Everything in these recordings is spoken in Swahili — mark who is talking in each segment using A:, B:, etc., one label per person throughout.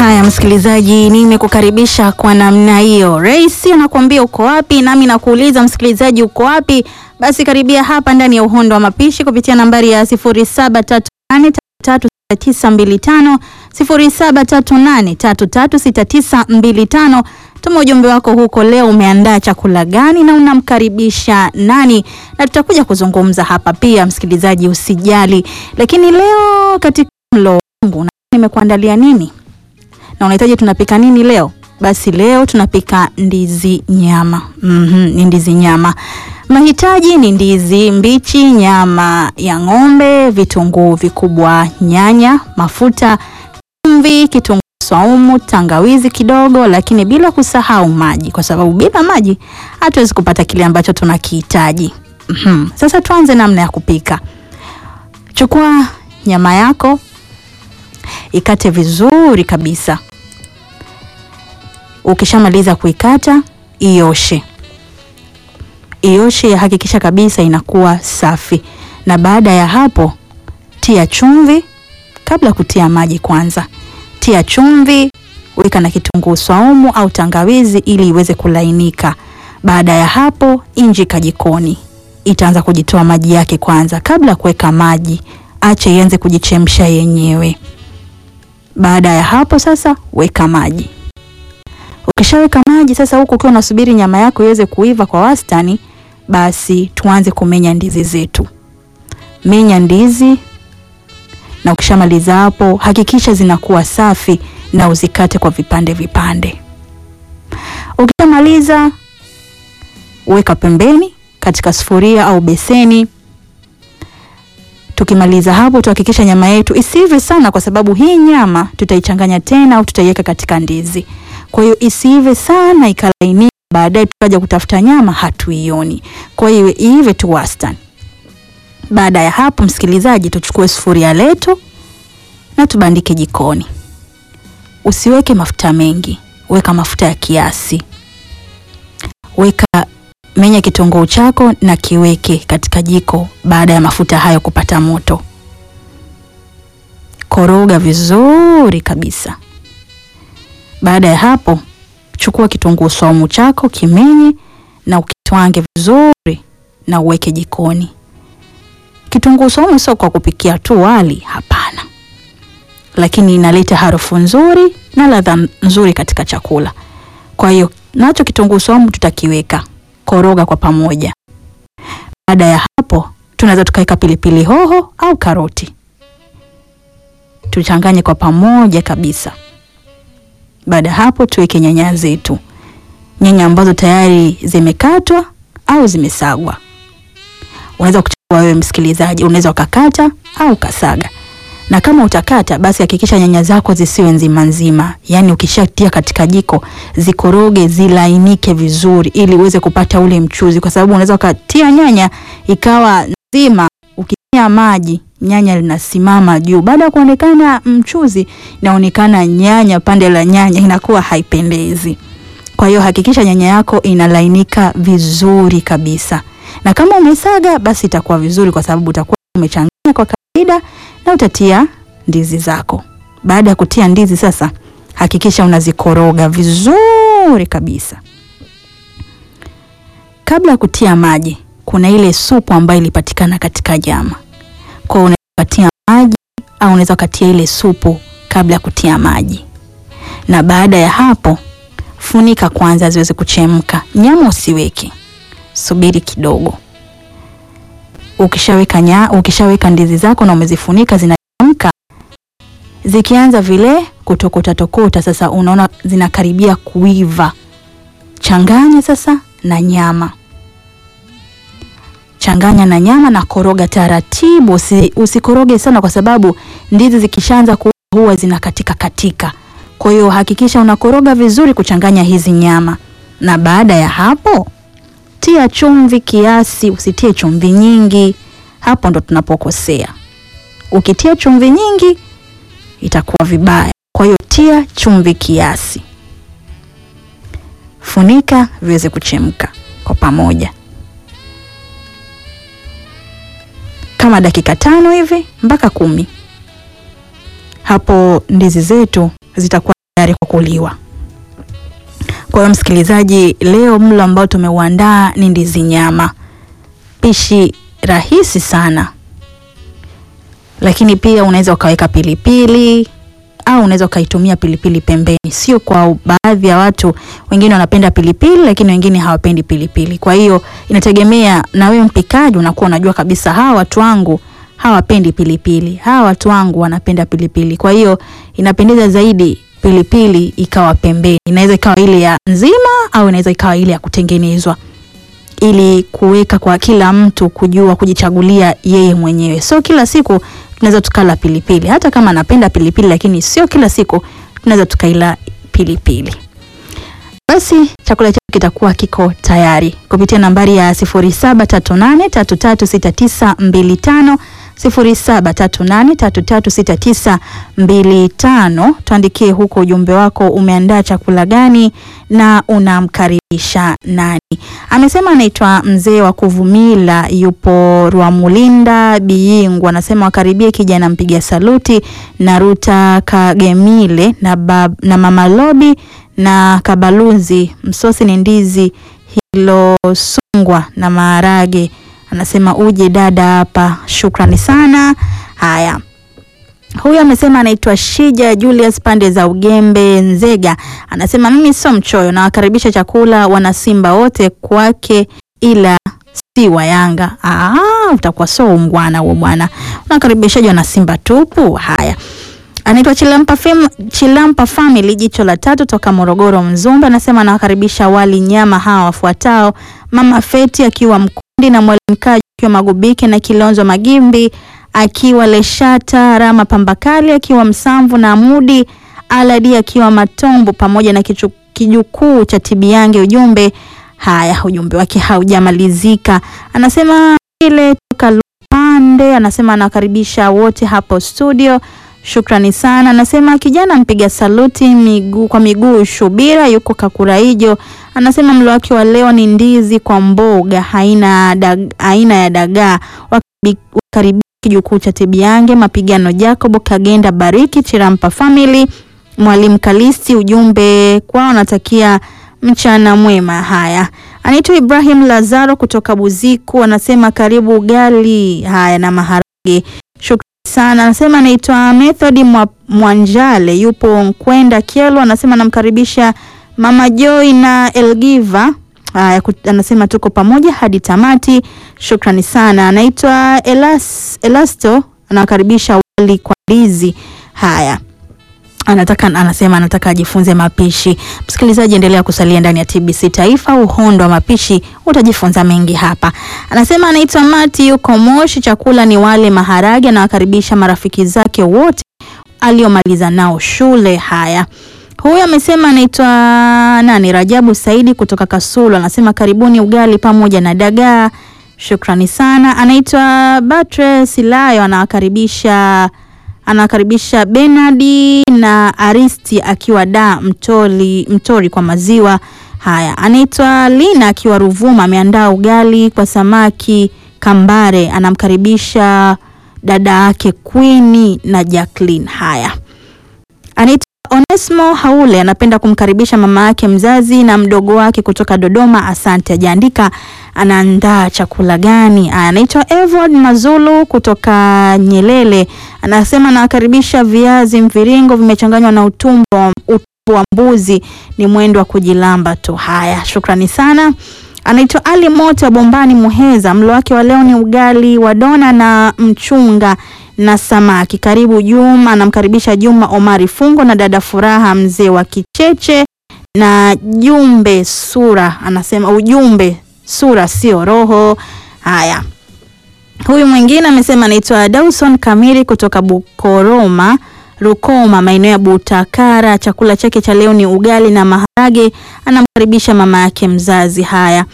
A: Haya msikilizaji, nimekukaribisha kwa namna hiyo. Rais anakuambia uko wapi, nami nakuuliza msikilizaji, uko wapi? Basi karibia hapa ndani ya Uhondo wa Mapishi kupitia nambari ya 0738336925 0738336925. Tuma ujumbe wako huko. Leo umeandaa chakula gani na unamkaribisha nani? Na tutakuja kuzungumza hapa pia, msikilizaji, usijali. Lakini leo katika mlo wangu nimekuandalia nini na unahitaji tunapika nini leo? Basi leo tunapika ndizi nyama. Mm-hmm, ni ndizi nyama. Mahitaji ni ndizi mbichi, nyama ya ng'ombe, vitunguu vikubwa, nyanya, mafuta, chumvi, kitunguu swaumu, tangawizi kidogo, lakini bila kusahau maji, kwa sababu bila maji hatuwezi kupata kile ambacho tunakihitaji. Mm-hmm. Sasa tuanze namna ya kupika. Chukua nyama yako ikate vizuri kabisa. Ukishamaliza kuikata, ioshe. Ioshe, hakikisha kabisa inakuwa safi, na baada ya hapo tia chumvi. Kabla ya kutia maji, kwanza tia chumvi, weka na kitunguu swaumu au tangawizi ili iweze kulainika. Baada ya hapo, injika jikoni, itaanza kujitoa maji yake kwanza. Kabla ya kuweka maji, acha ianze kujichemsha yenyewe. Baada ya hapo sasa weka maji. Ukishaweka maji sasa, huku ukiwa unasubiri nyama yako iweze kuiva kwa wastani, basi tuanze kumenya ndizi zetu. Menya ndizi, na ukishamaliza hapo, hakikisha zinakuwa safi na uzikate kwa vipande vipande. Ukishamaliza weka pembeni katika sufuria au beseni. Tukimaliza hapo tuhakikisha nyama yetu isiive sana, kwa sababu hii nyama tutaichanganya tena au tutaiweka katika ndizi. Kwa hiyo isiive sana ikalainika, baadaye tukaja kutafuta nyama hatuioni. Kwa hiyo iive tu wastani. Baada ya hapo, msikilizaji, tuchukue sufuria letu na tubandike jikoni. Usiweke mafuta mengi, weka mafuta ya kiasi. Weka menya kitunguu chako na kiweke katika jiko. Baada ya mafuta hayo kupata moto, koroga vizuri kabisa. Baada ya hapo, chukua kitunguu swaumu chako kimenye na ukitwange vizuri na uweke jikoni. Kitunguu swaumu sio kwa kupikia tu wali, hapana, lakini inaleta harufu nzuri na ladha nzuri katika chakula. Kwa hiyo nacho kitunguu swaumu tutakiweka koroga kwa pamoja. Baada ya hapo, tunaweza tukaweka pilipili hoho au karoti, tuchanganye kwa pamoja kabisa. Baada ya hapo, tuweke nyanya zetu, nyanya ambazo tayari zimekatwa au zimesagwa. Unaweza kuchagua wewe msikilizaji, unaweza ukakata au ukasaga, na kama utakata, basi hakikisha nyanya zako zisiwe nzima nzima, yaani ukishatia katika jiko zikoroge zilainike vizuri, ili uweze kupata ule mchuzi, kwa sababu unaweza ukatia nyanya ikawa nzima, ukitia maji nyanya linasimama juu. Baada ya kuonekana mchuzi, inaonekana nyanya, pande la nyanya inakuwa haipendezi. Kwa hiyo hakikisha nyanya yako inalainika vizuri kabisa, na kama umesaga, basi itakuwa vizuri, kwa sababu utakuwa umechanganya kwa kawaida na utatia ndizi zako. Baada ya kutia ndizi sasa, hakikisha unazikoroga vizuri kabisa. Kabla ya kutia maji, kuna ile supu ambayo ilipatikana katika nyama, kwa hiyo unaweza kutia maji au unaweza kutia ile supu kabla ya kutia maji, na baada ya hapo funika kwanza ziweze kuchemka. Nyama usiweke, subiri kidogo. Ukishaweka nya, ukishaweka ndizi zako na umezifunika zinachemka, zikianza vile kutokota tokota, sasa unaona zinakaribia kuiva, changanya sasa na nyama, changanya na nyama na koroga taratibu, usi, usikoroge sana, kwa sababu ndizi zikishaanza kuiva huwa zinakatika katika. Kwa hiyo hakikisha unakoroga vizuri kuchanganya hizi nyama, na baada ya hapo tia chumvi kiasi, usitie chumvi nyingi. Hapo ndo tunapokosea. Ukitia chumvi nyingi itakuwa vibaya. Kwa hiyo tia chumvi kiasi, funika viweze kuchemka kwa pamoja kama dakika tano hivi mpaka kumi. Hapo ndizi zetu zitakuwa tayari kwa kuliwa. Kwa hiyo msikilizaji, leo mlo ambao tumeuandaa ni ndizi nyama, pishi rahisi sana, lakini pia unaweza ukaweka pilipili au unaweza ukaitumia pilipili pembeni. Sio kwa baadhi ya watu, wengine wanapenda pilipili, lakini wengine hawapendi pilipili. Kwa hiyo inategemea na wewe mpikaji, unakuwa unajua kabisa hawa watu wangu hawapendi pilipili, hawa watu wangu wanapenda pilipili. Kwa hiyo inapendeza zaidi pilipili ikawa pembeni, inaweza ikawa ile ya nzima au inaweza ikawa ile ya kutengenezwa, ili kuweka kwa kila mtu kujua kujichagulia yeye mwenyewe. So kila siku tunaweza tukala pilipili, hata kama anapenda pilipili, lakini sio kila siku tunaweza tukaila pilipili. Basi chakula chetu kitakuwa kiko tayari kupitia nambari ya 0738336925 0738336925. Tuandikie huko ujumbe wako, umeandaa chakula gani na unamkaribisha nani? Amesema anaitwa mzee wa Kuvumila, yupo Rwamulinda Biyingu. Anasema wakaribie kijana mpiga saluti na Ruta Kagemile na, bab, na mama Lobi na Kabaluzi. Msosi ni ndizi hilosungwa na maharage anasema uje dada hapa. Shukrani sana. Haya, huyu amesema anaitwa Shija Julius pande za Ugembe Nzega, anasema mimi sio mchoyo, nawakaribisha chakula wanasimba wote kwake, ila si wa Yanga. Ah, utakuwa so ungwana huo bwana, unakaribishaji wana Simba tupu. Haya, anaitwa Chilampa, fam Chilampa Family jicho la tatu toka Morogoro Mzumbe, anasema anawakaribisha wali nyama hawa wafuatao: mama Feti akiwa Mkundi na mwalimu Kaji akiwa Magubike na Kilonzo Magimbi akiwa Leshata, Rama Pambakali akiwa Msamvu na Amudi Aladi akiwa Matombo pamoja na kijukuu cha Tibiange. Ujumbe haya, ujumbe wake haujamalizika, anasema ile toka Lupande, anasema anawakaribisha wote hapo studio. Shukrani sana. Anasema kijana mpiga saluti miguu kwa miguu Shubira yuko Kakuraijo, anasema mlo wake wa leo ni ndizi kwa mboga haina dag, aina ya dagaa. Wakaribia kijukuu cha Tibiange mapigano Jacob Kagenda Bariki Chirampa Family Mwalimu Kalisti, ujumbe kwao anatakia mchana mwema. Haya, anaitwa Ibrahim Lazaro kutoka Buziku, anasema karibu ugali haya na maharage sana anasema anaitwa Method Mwanjale yupo Nkwenda Kyelo, anasema anamkaribisha mama Joy na Elgiva. Haya, anasema tuko pamoja hadi tamati. Shukrani sana. Anaitwa Elas, Elasto anawakaribisha wali kwa ndizi. Haya, anataka anasema anataka ajifunze mapishi. Msikilizaji, endelea kusalia ndani ya TBC Taifa, uhondo wa mapishi, utajifunza mengi hapa. Anasema anaitwa Mati, yuko Moshi, chakula ni wale maharage. Anawakaribisha marafiki zake wote aliomaliza nao shule. Haya, huyu amesema anaitwa nani, Rajabu Saidi kutoka Kasulu, anasema karibuni ugali pamoja na dagaa. Shukrani sana. Anaitwa Batre Silayo, anawakaribisha anawakaribisha Benadi na Aristi akiwa da Mtori, Mtori kwa maziwa. Haya, anaitwa Lina akiwa Ruvuma, ameandaa ugali kwa samaki kambare, anamkaribisha dada yake Queen na Jacqueline. Haya, anaitwa Onesmo Haule, anapenda kumkaribisha mama yake mzazi na mdogo wake kutoka Dodoma. Asante, ajaandika anaandaa chakula gani. Anaitwa Evod Mazulu kutoka Nyelele, anasema anawakaribisha viazi mviringo vimechanganywa na utumbo, utumbo wa mbuzi, ni mwendo wa kujilamba tu. Haya, shukrani sana. Anaitwa Ali Moto wa Bombani Muheza, mlo wake wa leo ni ugali wa dona na mchunga na samaki. Karibu Juma, anamkaribisha Juma Omari Fungo na dada Furaha mzee wa Kicheche na Jumbe Sura, anasema ujumbe sura sio roho. Haya, huyu mwingine amesema anaitwa Dawson Kamili kutoka Bukoroma Rukoma, maeneo ya Butakara. Chakula chake cha leo ni ugali na maharage, anamkaribisha mama yake mzazi. Haya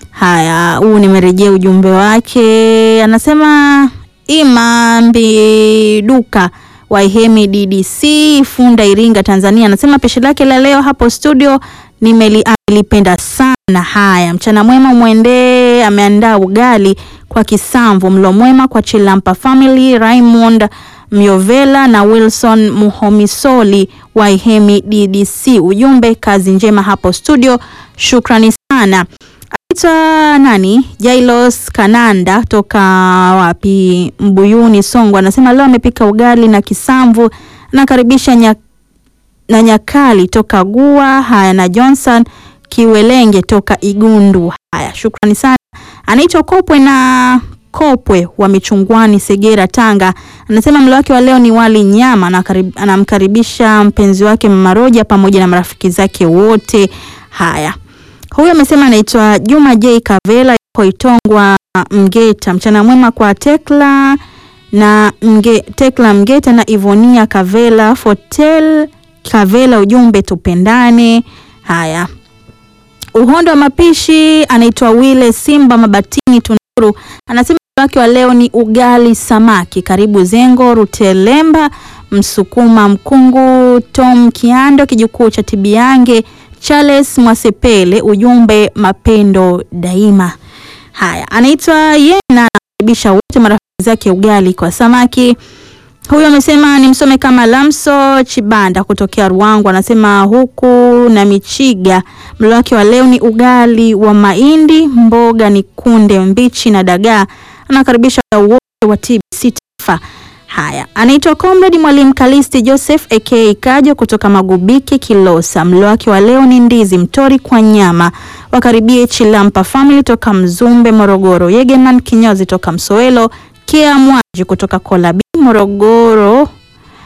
A: haya, huu nimerejea ujumbe wake, anasema Imambi Duka Waihemi DDC Funda Iringa Tanzania, anasema pishi lake la leo hapo studio nimelipenda sana. Haya, mchana mwema mwendee, ameandaa ugali kwa kisamvu. Mlo mwema kwa Chilampa Family, Raymond Myovela na Wilson Muhomisoli Waihemi DDC. Ujumbe kazi njema hapo studio, shukrani sana. Anaitwa nani? Jailos Kananda toka wapi? Mbuyuni Songwe, anasema leo amepika ugali na kisamvu. Nakaribisha nya, na Nyakali toka Gua. Haya, na Johnson Kiwelenge toka Igundu. Haya, shukrani sana. Anaitwa Kopwe na Kopwe wa Michungwani, Segera, Tanga. Anasema mlo wake wa leo ni wali nyama, na anamkaribisha mpenzi wake Mama Roja pamoja na marafiki zake wote. Haya, huyu amesema anaitwa Juma J Kavela, yuko Itongwa Mgeta. Mchana mwema kwa Tekla na Mge, Tekla Mgeta na Ivonia Kavela, Fotel Kavela, ujumbe tupendane. Haya, uhondo wa mapishi anaitwa Wile Simba Mabatini Tunduru, anasema wake wa leo ni ugali samaki. Karibu Zengo Rutelemba Msukuma Mkungu Tom Kiando kijukuu cha Tibiange Charles Mwasepele, ujumbe mapendo daima. Haya, anaitwa Yena anakaribisha wote marafiki zake ugali kwa samaki. Huyu amesema ni msome kama Lamso Chibanda kutokea Ruangu, anasema huku na Michiga. Mlo wake wa leo ni ugali wa mahindi, mboga ni kunde mbichi na dagaa. Anakaribisha wote wa TBC Taifa. Haya, anaitwa Comrade Mwalimu Kalisti Joseph aka Kajo kutoka Magubiki Kilosa. Mlo wake wa leo ni ndizi mtori kwa nyama. Wakaribie Chilampa Family toka Mzumbe Morogoro, Yegeman Kinyozi toka Msoelo, Kia Mwaji kutoka Kolabi Morogoro